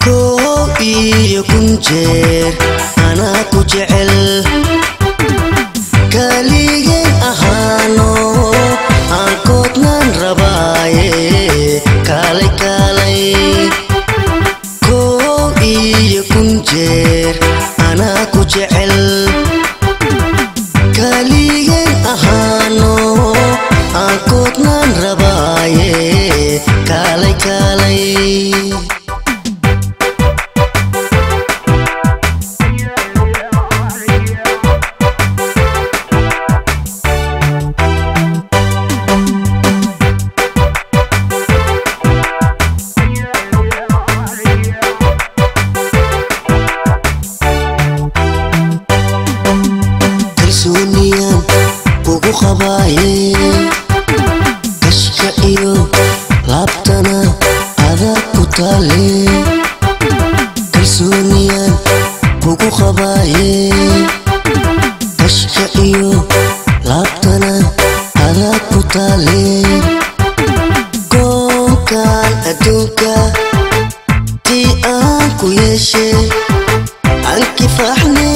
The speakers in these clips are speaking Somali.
koo iyo kun jeer anaa ku jecel kaligeen ahaano aan koodnaan rabaaye kaalay kaalay koo iyo kun jeer anaa ku jecel kaligeen ahaano aan koodnaan rabaaye kaalay kaalay kalsooniyaan kugu qabaaye kashka iyo laabtana adaa ku taale kalsooniyaan kugu qabaaye kashka iyo laabtana adaa ku taale koonkan adduunka tii aan ku yeeshe aan kifaxne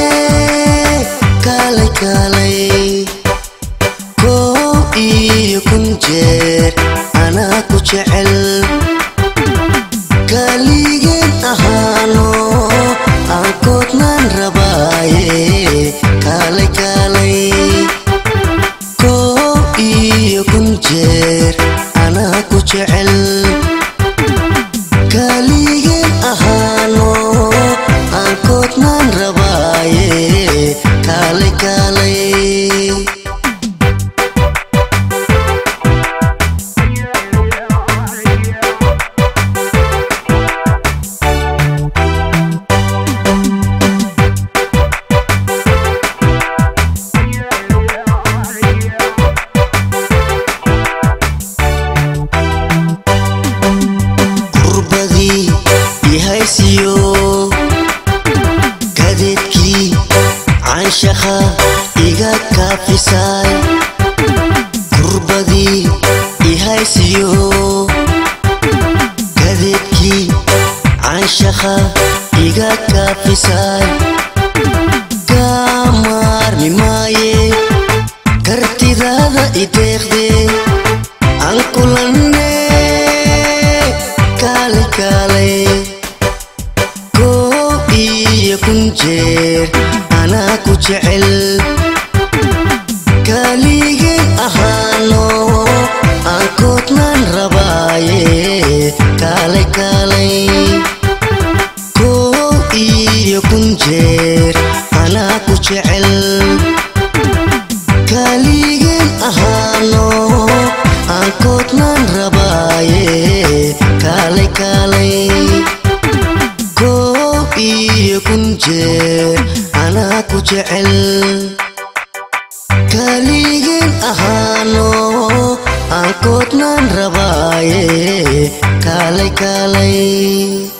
kaalay kaalay koo iyo kun jeer anaa ku jecel kaligeen ahaano aan koodnaan rabaaye kaalay kaalay koo iyo kun jeer anaa ku jecel kaligeen ahaano aan koodnaan rabaaye kaalay kaalay qurbadii ihaysiyo kadeedkii canshaqa iga kaafisaay qurbadii ihaysiyo kadeedkii canshaqa iga kaafisaay kaamaarmi maaye kartidaada ideeqde aan kulanne kaalay kaalay koo iyo kun jeer anaa ku jecel kaligeen ahaano aan koodnaan rabaaye kaalay kaalay koo iyo kun jeer anaa ku jecel kaligeen ahaano aan koodnaan rabaaye kaalay kaalay koo iyo kun jeer anaa ku jecel kaligeen ahaano aan koodnaan rabaaye kaalay kaalay